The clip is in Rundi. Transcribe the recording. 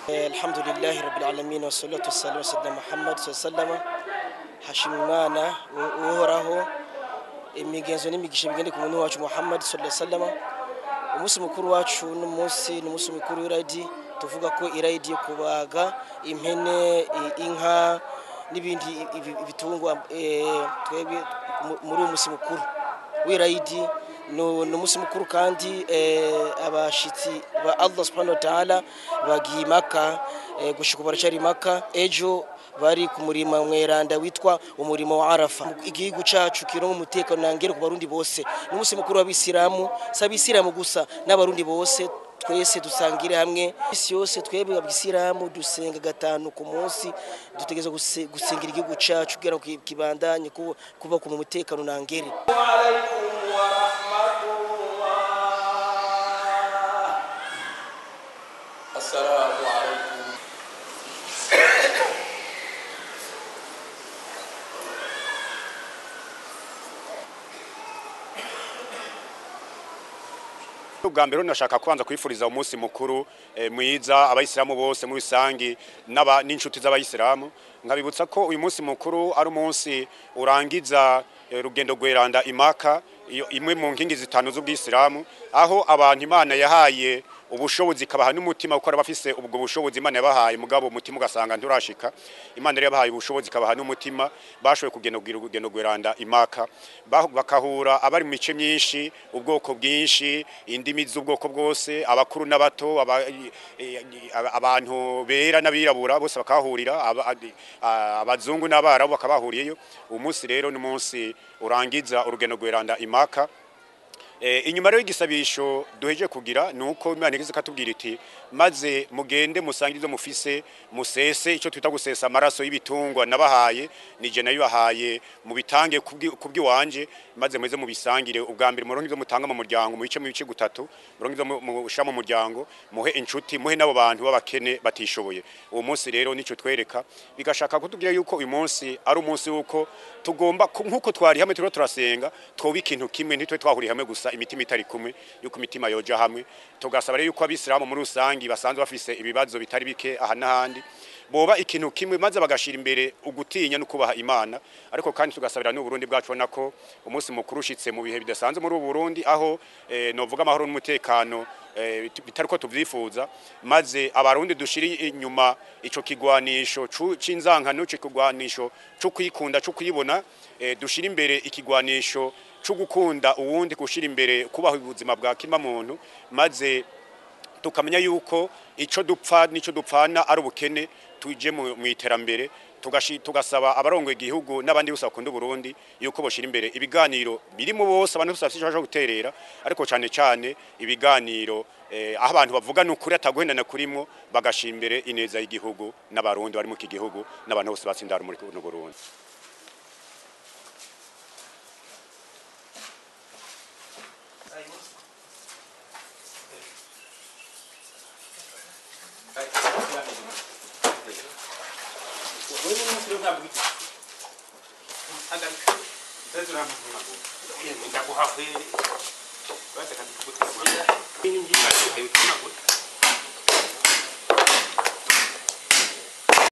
alhamdulillahi rabbil alamin wassalatu wassalamu ala muhammad sallallahu hashimwa imana uhoraho imigenzo n'imigisha bigende ku muntu wacu muhammad sallallahu alaihi wasallam umunsi mukuru wacu n'umunsi n'umunsi mukuru w'iradi tuvuga ko iradi yo kubaga impene i- inka n'ibindi ibi- ibitungwa eh, twebwe mu- muri uwo munsi mukuru w'irayidi ni umunsi mukuru kandi eh, abashitsi ba allah subhanahu wa ta'ala bagiye imaka eh, gushika ubu baracari imaka ejo bari ku murima mweranda witwa umurimo wa arafa igihugu cacu kironka umutekano nangere ku barundi bose ni umunsi mukuru w'abisilamu si abisilamu gusa n'abarundi bose twese dusangire hamwe isi yose twebwe abisilamu dusenga gatanu ku munsi dutegereza guse- gusengera igihugu cacu kugira ngo ki- kibandanye kuba kuba ku mutekano nangere Assalamu alaikum. ubwa mbere nashaka kubanza kwifuriza umunsi mukuru eh, mwiza abayisilamu bose muri rusangi n'aba- n'inshuti z'abayisilamu nkabibutsa ko uyu munsi mukuru ari umunsi urangiza eh, rugendo rweranda imaka iyo- imwe mu nkingi zitanu z'ubwisilamu aho abantu imana yahaye ubushobozi ikabaha n'umutima kuko bafise ubwo bushobozi imana yabahaye mugabo umutima ugasanga nturashika imana yari yabahaye ubushobozi ikabaha n'umutima bashoboye kugenda kugira urugendo rweranda imaka Ba- bakahura abari mu mice myinshi ubwoko bwinshi indimi z'ubwoko bwose abakuru n'abato aba- eh, aba- abantu bera n'abirabura bose bakahahurira aba- a- abazungu n'abarabu bakabahuriyeyo uwo munsi rero ni umunsi urangiza urugendo rweranda imaka Eh, inyuma rero y'igisabisho duheje kugira ni uko imana igeze ikatubwira iti maze mugende musange ibyo mufise musese icyo twita gusesa amaraso y'ibitungwa nabahaye nije nayo bahaye mubitange kubw'iwanje maze muze mubisangire ubwa mbere muronke ibyo mutanga mu muryango mu bice mu bice gutatu muronke ibyo mu- mushira mu muryango muhe inshuti muhe n'abo bantu b'abakene batishoboye uwo munsi rero nicyo twereka bigashaka kutubwira yuko uyu munsi ari umunsi w'uko tugomba ku- nk'uko twari hamwe turiko turasenga twoba ikintu kimwe ntitwe twahuriye hamwe gusa imitima itari kumwe yuko imitima yoja hamwe tugasaba rero yuko abisilamu muri rusangi basanzwe bafise ibibazo bitari bike aha n'ahandi boba ikintu kimwe maze bagashira imbere ugutinya no kubaha imana ariko kandi tugasabira n'u Burundi bwacu ubona ko umunsi mukuru ushitse mu bihe bidasanzwe muri ubu Burundi aho eh, novuga amahoro n'umutekano eh, bitari ko tuvyifuza maze abarundi dushiri inyuma ico kigwanisho cu- c'inzankano ico kigwanisho co kwikunda co kwibona eh, dushira imbere ikigwanisho co gukunda uwundi gushira imbere kubaho ubuzima bwa kima muntu maze tukamenya yuko ico dupfa nico dupfana ari ubukene tuje mu mu iterambere tugashi- tugasaba abarongoye igihugu n'abandi bose bakunda Burundi yuko boshira imbere ibiganiro birimo bose abantu bose bafite icyo bashobora guterera ariko cyane cyane ibiganiro eh, aho abantu bavuga n'ukuri ataguhendana kurimwo bagashira imbere ineza y'igihugu n'abarundi bari mu iki gihugu n'abantu bose batsindara muri kuno Burundi ndaguha kweli baza katika kutukulia ini njima hayo tunago